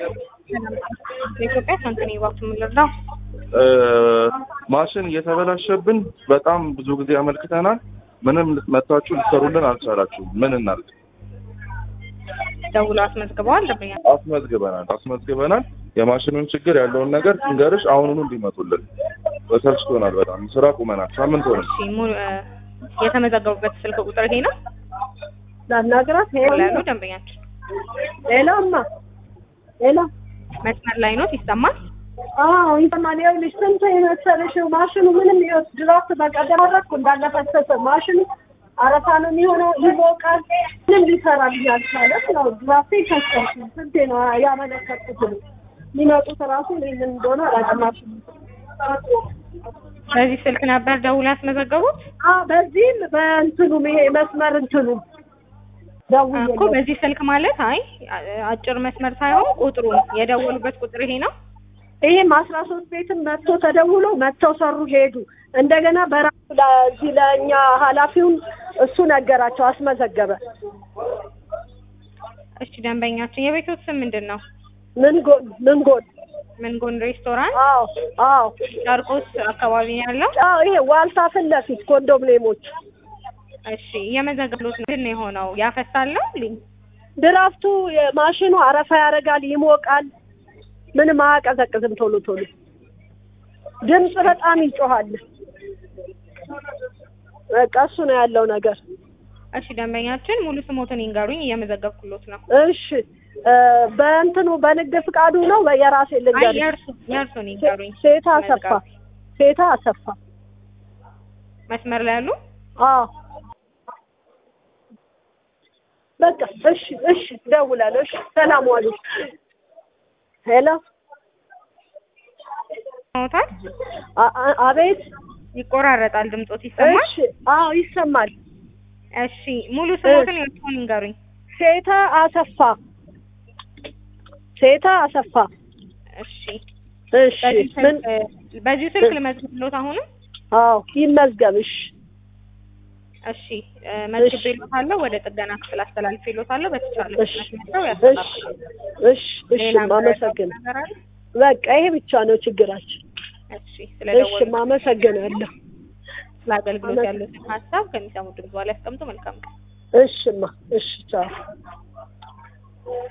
በኢትዮጵያ ስንት ነው የባቱ የምንረዳው? ማሽን እየተበላሸብን በጣም ብዙ ጊዜ አመልክተናል። ምንም መጥታችሁ ልትሰሩልን አልቻላችሁም። ምን እናድርግ? ደውሎ አስመዝግበዋል። ደንበኛ አስመዝግበናል አስመዝግበናል። የማሽኑን ችግር ያለውን ነገር እንገርሽ አሁኑኑ እንዲመጡልን በሰልችቶናል። በጣም ስራ ቁመናል። ሳምንት ሆነ። እሺ ሙሉ የተመዘገቡበት ስልክ ቁጥር ይሄ ነው ላናግራት ያሉ ደንበኛችን ሌላማ ሌላ መስመር ላይ ነው ይሰማል። አዎ ይሰማል። ይኸውልሽ ስንት የመሰለሽ ማሽኑ ምንም ይወስ ድራፍት በቀደም አደረኩ እንዳለ ፈሰሰ። ማሽኑ አረፋ ነው የሚሆነው፣ ይሞቃል። ምንም ሊሰራልኝ አልቻለም። ነው ድራፍቴ ይፈሰል። ስንቴ ነው ያመለከትኩት። የሚመጡት ራሱ ምን እንደሆነ አላውቅም። ማሽኑ በዚህ ስልክ ነበር ደውሎ ያስመዘገቡት አዎ፣ በዚህም በእንትኑም ይሄ መስመር እንትኑ ደውዬ እኮ በዚህ ስልክ ማለት አይ አጭር መስመር ሳይሆን ቁጥሩ የደወሉበት ቁጥር ይሄ ነው። ይሄም አስራ ሶስት ቤትም መጥቶ ተደውሎ መጥተው ሰሩ ሄዱ። እንደገና በራሱ ለዚህ ለእኛ ኃላፊውን እሱ ነገራቸው አስመዘገበ። እሺ ደንበኛችን የቤቶት ስም ምንድን ነው? ምን ጎን ምን ጎን? ምን ጎን ሬስቶራንት አዎ አዎ ጨርቆስ አካባቢ ነው ያለው። አዎ ይሄ ዋልታ ፊት ለፊት ኮንዶሚኒየሞች እሺ የመዘገብሎት ምንድን ነው የሆነው? ያፈሳል ነው ልኝ ድራፍቱ ማሽኑ አረፋ ያደርጋል፣ ይሞቃል። ምንም አያቀዘቅዝም ቶሎ ቶሎ ድምፅ በጣም ይጮሃል። በቃ እሱ ነው ያለው ነገር። እሺ ደንበኛችን ሙሉ ስሞትን ይንገሩኝ፣ እየመዘገብኩሎት ነው። እሺ በእንትኑ በንግድ ፍቃዱ ነው የራሴ አይ ልንገርሽ። የእርሱ የእርሱን ይንገሩኝ። ሴታ አሰፋ ሴታ አሰፋ። መስመር ላይ ያሉ አዎ በቃ እሺ እሺ፣ እደውላለሁ። እሺ ሰላም ዋሉ። ሄሎ ሞታል አ- አ- አቤት። ይቆራረጣል፣ ድምጾት ይሰማል። እሺ አዎ ይሰማል። እሺ ሙሉ ስሞትን የእርሱን ይንገሩኝ። ሴታ አሰፋ ሴታ አሰፋ። እሺ እሺ በዚህ ምን? ስልክ በዚሁ ስልክ ልመዝግብሎት አሁንም አዎ ይመዝገብሽ። እሺ መዝግቤሎታለሁ። ወደ ጥገና ክፍል አስተላልፌሎታለሁ። በተቻለ እሺ ፍጥነት መጥተው እሺ ያስተካክላሉ። እሺ እሺ ሌላ ማመሰግን ነገር አለ? በቃ ይሄ ብቻ ነው ችግራችን። እሺ እሺ ስለደወሉ ማመሰግናለሁ። ስለ አገልግሎት ያሉትን ሀሳብ ከሚሰሙ ድምጽ በኋላ ያስቀምጡ። መልካም ቀን። እሽማ እሺ ቻው።